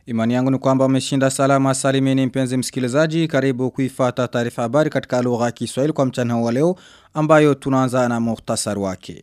Imani yangu ni kwamba umeshinda salama salimini mpenzi msikilizaji karibu kuifata taarifa habari katika lugha ya Kiswahili kwa mchana wa leo ambayo tunaanza na muhtasari wake.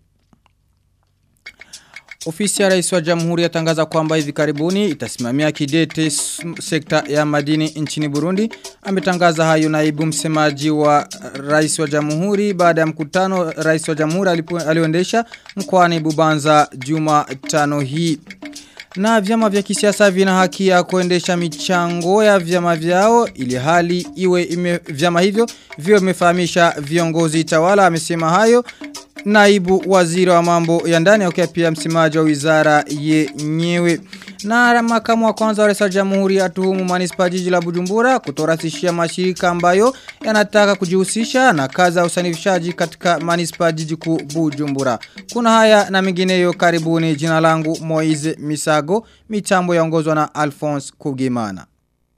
Ofisi ya rais wa jamhuri yatangaza kwamba hivi karibuni itasimamia kidete sekta ya madini nchini Burundi. Ametangaza hayo naibu msemaji wa rais wa jamhuri baada ya mkutano rais wa jamhuri alioendesha mkoani Bubanza juma tano hii. Na vyama vya kisiasa vina haki ya kuendesha michango ya vyama vyao ili hali iwe ime, vyama hivyo vio imefahamisha viongozi tawala amesema hayo naibu waziri wa mambo ya ndani akiwa pia msemaji wa wizara yenyewe. Na makamu wa kwanza wa rais wa jamhuri atuhumu manispa jiji la Bujumbura kutorahisishia mashirika ambayo yanataka kujihusisha na kazi ya usanifishaji katika manispa jiji kuu Bujumbura. Kuna haya na mengineyo karibuni jina langu Moize Misago, mitambo yaongozwa na Alphonse Kugimana.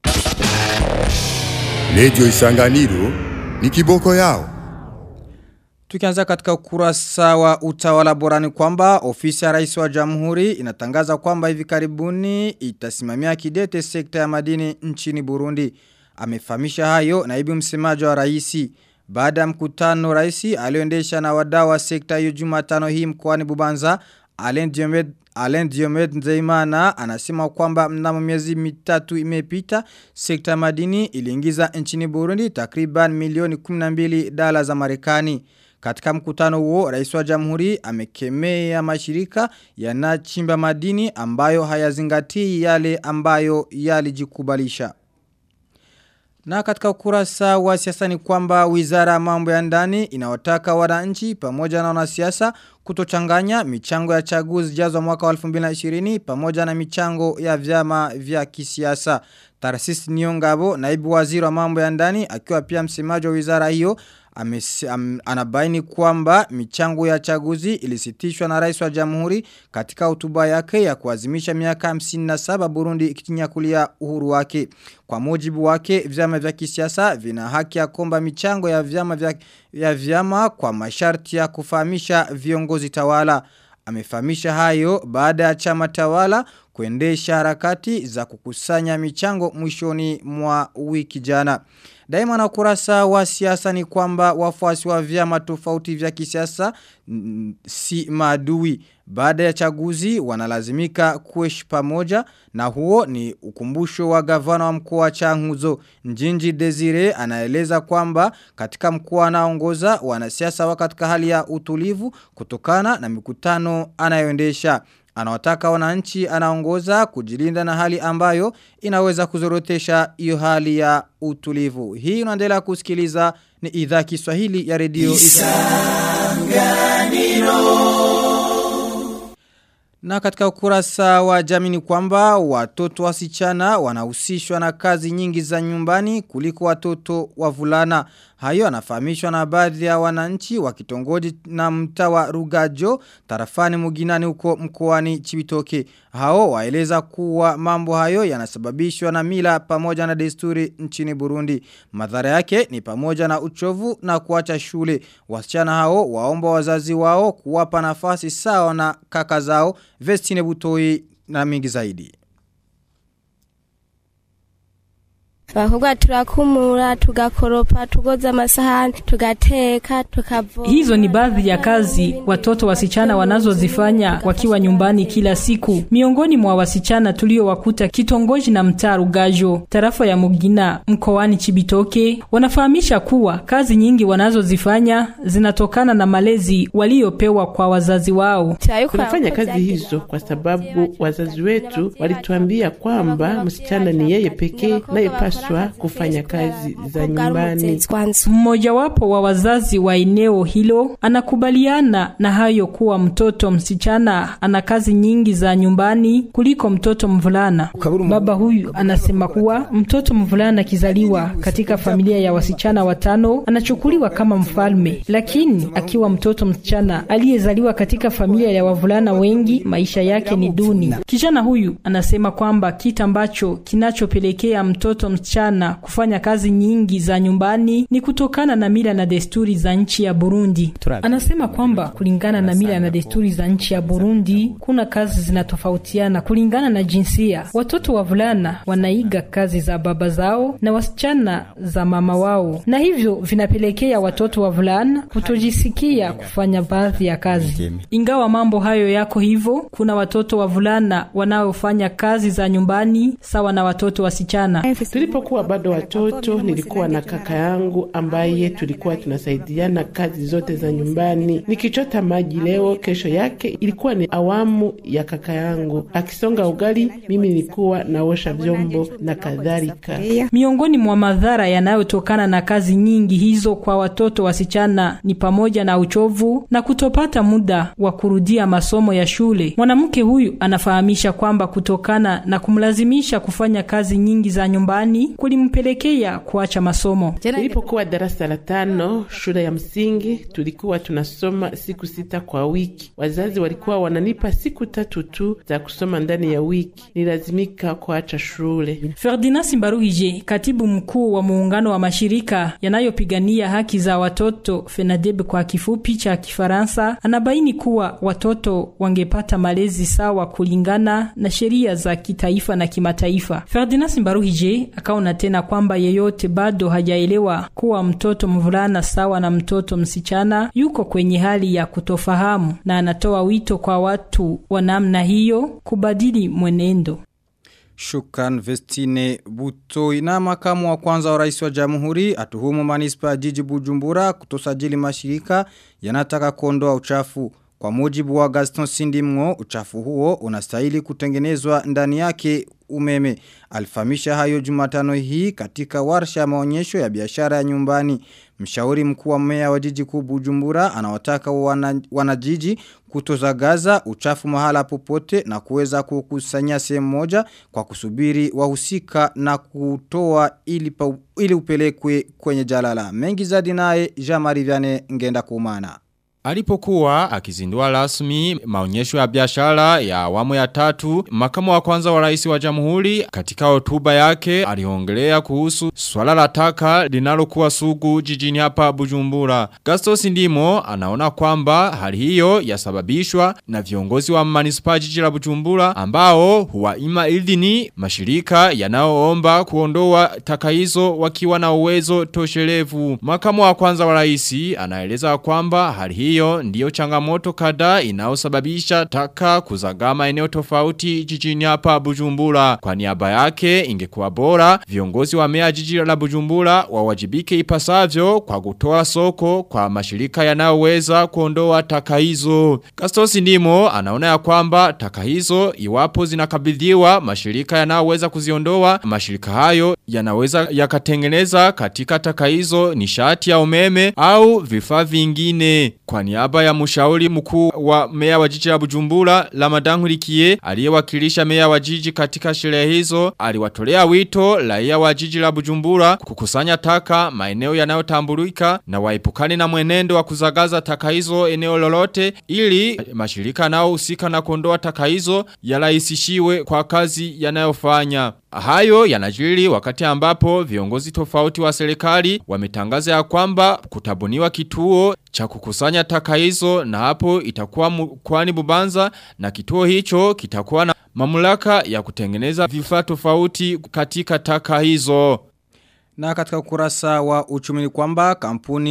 Radio Isanganiro ni kiboko yao. Tukianza katika ukurasa wa utawala borani kwamba ofisi ya rais wa jamhuri inatangaza kwamba hivi karibuni itasimamia kidete sekta ya madini nchini Burundi. Amefahamisha hayo naibu msemaji wa rais. Baada ya mkutano rais alioendesha na wadau wa sekta hiyo Jumatano hii mkoani Bubanza, Alain Diomed Alain Diomed Nzeimana anasema kwamba mnamo miezi mitatu imepita sekta ya madini iliingiza nchini Burundi takriban milioni 12 dola za Marekani. Katika mkutano huo, rais wa jamhuri amekemea mashirika yanachimba madini ambayo hayazingatii yale ambayo yalijikubalisha. Na katika ukurasa wa siasa ni kwamba wizara ya mambo ya ndani inawataka wananchi pamoja na wanasiasa kutochanganya michango ya chaguzi jazo mwaka wa 2020 pamoja na michango ya vyama vya kisiasa. Tarsis Niongabo, naibu waziri wa mambo ya ndani, akiwa pia msemaji wa wizara hiyo, Amesi, am, anabaini kwamba michango ya chaguzi ilisitishwa na rais wa jamhuri katika hotuba yake ya kuazimisha miaka 57 Burundi ikitinyakulia uhuru wake. Kwa mujibu wake vyama vya kisiasa vina haki ya komba michango ya vyama vya, ya vyama kwa masharti ya kufahamisha viongozi tawala. Amefahamisha hayo baada ya chama tawala kuendesha harakati za kukusanya michango mwishoni mwa wiki jana. Daima na kurasa wa siasa ni kwamba wafuasi wa vyama tofauti vya kisiasa si maadui. Baada ya chaguzi wanalazimika kuishi pamoja na huo ni ukumbusho wa gavana wa mkoa wa Changuzo. Njinji Desire anaeleza kwamba katika mkoa anaongoza wanasiasa wa katika hali ya utulivu kutokana na mikutano anayoendesha. Anawataka wananchi anaongoza kujilinda na hali ambayo inaweza kuzorotesha hiyo hali ya utulivu. Hii unaendelea kusikiliza ni idhaa Kiswahili ya redio Isanganiro. Na katika ukurasa wa jamii ni kwamba watoto wasichana wanahusishwa na kazi nyingi za nyumbani kuliko watoto wavulana. Hayo anafahamishwa na baadhi ya wananchi wa kitongoji na mtaa wa Rugajo tarafani Muginani huko mkoani Chibitoke. Hao waeleza kuwa mambo hayo yanasababishwa na mila pamoja na desturi nchini Burundi. Madhara yake ni pamoja na uchovu na kuacha shule. Wasichana hao waomba wazazi wao kuwapa nafasi sawa na kaka zao Vestine Butoi na mingi zaidi. Abakobwa turakumura, tugakoropa, tugoza amasahani, tugateka, tukavoma. Hizo ni baadhi ya kazi watoto wasichana wanazozifanya wakiwa nyumbani kila siku. Miongoni mwa wasichana tuliowakuta kitongoji na mtaa Rugajo, tarafa ya Mugina, mkoani Chibitoke, wanafahamisha kuwa kazi nyingi wanazozifanya zinatokana na malezi waliopewa kwa wazazi wao. Tunafanya kazi hizo kwa sababu wazazi wetu walituambia kwamba msichana ni yeye pekee nayepaswa kufanya kazi za nyumbani. Mmojawapo wa wazazi wa eneo hilo anakubaliana na hayo kuwa mtoto msichana ana kazi nyingi za nyumbani kuliko mtoto mvulana. Baba huyu anasema kuwa mtoto mvulana akizaliwa katika familia ya wasichana watano anachukuliwa kama mfalme, lakini akiwa mtoto msichana aliyezaliwa katika familia ya wavulana wengi, maisha yake ni duni. Kijana huyu anasema kwamba kitu ambacho kinachopelekea mtoto msichana wasichana kufanya kazi nyingi za nyumbani ni kutokana na mila na desturi za nchi ya Burundi. Anasema kwamba kulingana na mila na desturi za nchi ya Burundi kuna kazi zinatofautiana kulingana na jinsia. Watoto wavulana wanaiga kazi za baba zao na wasichana za mama wao, na hivyo vinapelekea watoto wavulana kutojisikia kufanya baadhi ya kazi. Ingawa mambo hayo yako hivyo, kuna watoto wavulana wanaofanya kazi za nyumbani sawa na watoto wasichana. Tulipokuwa bado watoto, nilikuwa na kaka yangu ambaye tulikuwa tunasaidiana kazi zote za nyumbani. Nikichota maji leo, kesho yake ilikuwa ni awamu ya kaka yangu. Akisonga ugali, mimi nilikuwa naosha vyombo na kadhalika. Miongoni mwa madhara yanayotokana na kazi nyingi hizo kwa watoto wasichana ni pamoja na uchovu na kutopata muda wa kurudia masomo ya shule. Mwanamke huyu anafahamisha kwamba kutokana na kumlazimisha kufanya kazi nyingi za nyumbani kulimpelekea kuacha masomo. Nilipokuwa darasa la tano shule ya msingi, tulikuwa tunasoma siku sita kwa wiki. Wazazi walikuwa wananipa siku tatu tu za kusoma ndani ya wiki. Nilazimika kuacha shule. Ferdinand Simbaruhije, katibu mkuu wa muungano wa mashirika yanayopigania haki za watoto FENADEB kwa kifupi cha Kifaransa, anabaini kuwa watoto wangepata malezi sawa kulingana na sheria za kitaifa na kimataifa. Ferdinand Simbaruhije akaona tena kwamba yeyote bado hajaelewa kuwa mtoto mvulana sawa na mtoto msichana yuko kwenye hali ya kutofahamu, na anatoa wito kwa watu wa namna hiyo kubadili mwenendo. Shukran Vestine Butoi na makamu wa kwanza wa rais wa jamhuri atuhumu manispa ya jiji Bujumbura kutosajili mashirika yanataka kuondoa uchafu. Kwa mujibu wa Gaston Sindimgo, uchafu huo unastahili kutengenezwa ndani yake umeme. Alifamisha hayo jumatano hii katika warsha ya maonyesho ya biashara ya nyumbani. Mshauri mkuu wa meya wa jiji kuu Bujumbura anawataka wana, wanajiji kutozagaza uchafu mahala popote na kuweza kukusanya sehemu moja kwa kusubiri wahusika na kutoa ili, pa, ili upelekwe kwenye jalala. Mengi zaidi naye Jean-Marie Vianney ngenda kumana. Alipokuwa akizindua rasmi maonyesho ya biashara ya awamu ya tatu, makamu wa kwanza wa rais wa jamhuri katika hotuba yake aliongelea kuhusu swala la taka linalokuwa sugu jijini hapa Bujumbura. Gastos Ndimo anaona kwamba hali hiyo yasababishwa na viongozi wa manispa jiji la Bujumbura ambao huwaima idhini mashirika yanayoomba kuondoa taka hizo wakiwa na uwezo toshelevu. Makamu wa kwanza wa rais anaeleza kwamba hali hiyo hiyo ndiyo changamoto kadhaa inayosababisha taka kuzagama eneo tofauti jijini hapa Bujumbura. Kwa niaba yake ingekuwa bora viongozi wa mea jiji la Bujumbura wawajibike ipasavyo kwa kutoa soko kwa mashirika yanayoweza kuondoa taka hizo. Gastos Ndimo anaona ya kwamba taka hizo iwapo zinakabidhiwa mashirika yanayoweza kuziondoa mashirika hayo yanaweza yakatengeneza katika taka hizo nishati ya umeme au vifaa vingine. Kwa niaba ya mshauri mkuu wa meya wa jiji la Bujumbura Ramadan Nkurikiye aliyewakilisha meya wa jiji katika sherehe hizo aliwatolea wito raia wa jiji la Bujumbura kukusanya taka maeneo yanayotambulika na waepukane na mwenendo wa kuzagaza taka hizo eneo lolote ili mashirika nao husika na kuondoa taka hizo yarahisishiwe kwa kazi yanayofanya. Hayo yanajiri wakati ambapo viongozi tofauti wa serikali wametangaza ya kwamba kutabuniwa kituo cha kukusanya taka hizo na hapo itakuwa kwani bubanza na kituo hicho kitakuwa na mamlaka ya kutengeneza vifaa tofauti katika taka hizo. Na katika ukurasa wa uchumi ni kwamba kampuni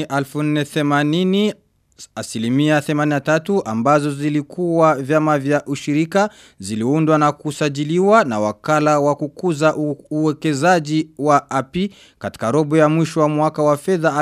1480 asilimia 83 ambazo zilikuwa vyama vya ushirika ziliundwa na kusajiliwa na wakala wa kukuza uwekezaji wa API katika robo ya mwisho wa mwaka wa fedha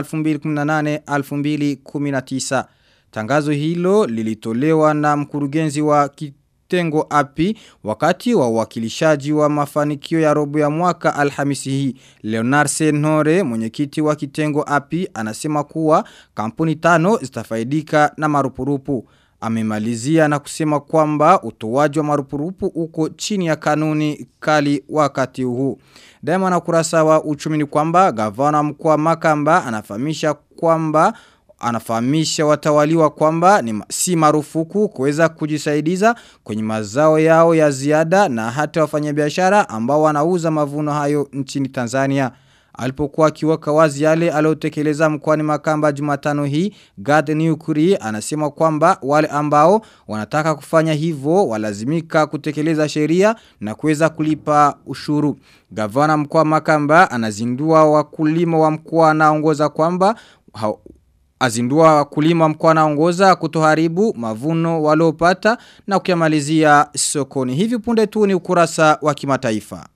2018-2019. Tangazo hilo lilitolewa na mkurugenzi wa kitengo api wakati wa uwakilishaji wa mafanikio ya robo ya mwaka alhamisi hii. Leonard Senore mwenyekiti wa kitengo api anasema kuwa kampuni tano zitafaidika na marupurupu. Amemalizia na kusema kwamba utoaji wa marupurupu uko chini ya kanuni kali wakati huu. Daima na kurasa wa uchumi ni kwamba gavana mkuu wa Makamba anafahamisha kwamba anafahamisha watawaliwa kwamba ni si marufuku kuweza kujisaidiza kwenye mazao yao ya ziada na hata wafanyabiashara ambao wanauza mavuno hayo nchini Tanzania. Alipokuwa akiweka wazi yale aliotekeleza mkoani Makamba Jumatano hii, Gad Newkuri anasema kwamba wale ambao wanataka kufanya hivyo walazimika kutekeleza sheria na kuweza kulipa ushuru. Gavana mkoa Makamba anazindua wakulima wa mkoa anaongoza kwamba azindua wakulima mkoa anaongoza kutoharibu mavuno waliopata na kuyamalizia sokoni. Hivi punde tu ni ukurasa wa kimataifa.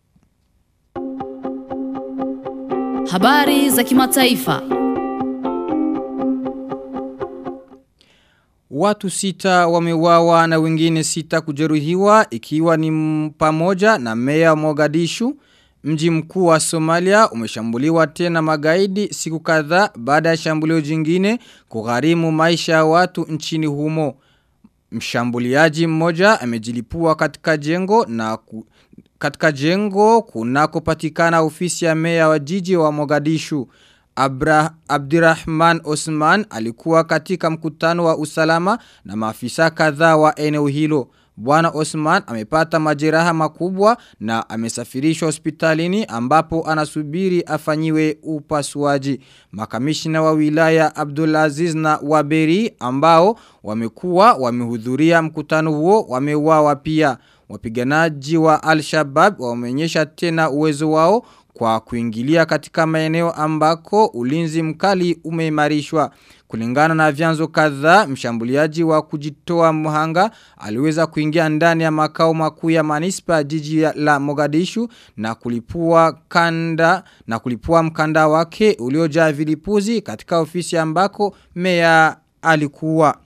Habari za kimataifa. Watu sita wamewawa na wengine sita kujeruhiwa ikiwa ni pamoja na meya Mogadishu. Mji mkuu wa Somalia umeshambuliwa tena magaidi siku kadhaa baada ya shambulio jingine kugharimu maisha ya watu nchini humo. Mshambuliaji mmoja amejilipua katika jengo na ku, katika jengo kunakopatikana ofisi ya meya wa jiji wa Mogadishu. Abra, Abdirahman Osman alikuwa katika mkutano wa usalama na maafisa kadhaa wa eneo hilo. Bwana Osman amepata majeraha makubwa na amesafirishwa hospitalini ambapo anasubiri afanyiwe upasuaji. Makamishina wa wilaya Abdulaziz na Waberi ambao wamekuwa wamehudhuria mkutano huo wameuawa pia. Wapiganaji wa Al-Shabaab wameonyesha tena uwezo wao kwa kuingilia katika maeneo ambako ulinzi mkali umeimarishwa. Kulingana na vyanzo kadhaa, mshambuliaji wa kujitoa mhanga aliweza kuingia ndani ya makao makuu ya manispa jiji la Mogadishu na kulipua kanda na kulipua mkanda wake uliojaa vilipuzi katika ofisi ambako meya alikuwa.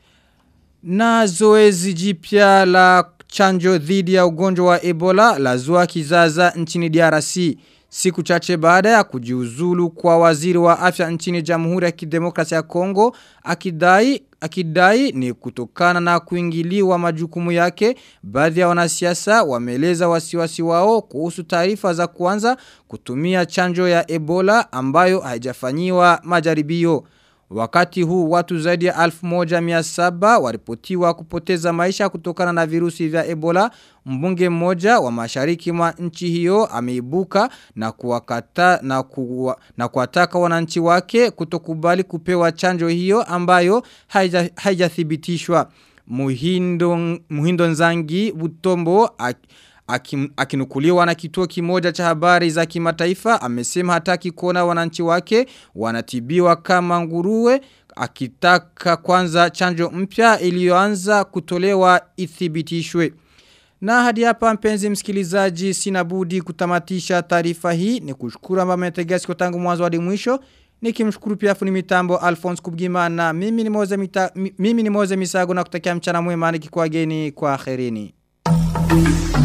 Na zoezi jipya la chanjo dhidi ya ugonjwa wa Ebola la zua kizaza nchini DRC. Siku chache baada ya kujiuzulu kwa waziri wa afya nchini Jamhuri ya Kidemokrasia ya Kongo akidai akidai ni kutokana na kuingiliwa majukumu yake baadhi ya wanasiasa wameeleza wasiwasi wao kuhusu taarifa za kuanza kutumia chanjo ya Ebola ambayo haijafanyiwa majaribio Wakati huu watu zaidi ya 1700 waripotiwa kupoteza maisha kutokana na virusi vya Ebola. Mbunge mmoja wa mashariki mwa nchi hiyo ameibuka na kuwakata na kuwa, na kuwataka wananchi wake kutokubali kupewa chanjo hiyo ambayo haijathibitishwa. Haija Muhindo, Muhindo Nzangi Butombo Akim, akinukuliwa na kituo kimoja cha habari za kimataifa amesema hataki kuona wananchi wake wanatibiwa kama nguruwe akitaka kwanza chanjo mpya iliyoanza kutolewa ithibitishwe. Na hadi hapa mpenzi msikilizaji sina budi kutamatisha taarifa hii ni kushukuru ambao mmetegea siku tangu mwanzo hadi mwisho nikimshukuru pia fundi mitambo Alphonse Kubgimana mimi ni Moze mita, mimi ni Moze Misago na kutakia mchana mwema nikikuageni kwa kherini.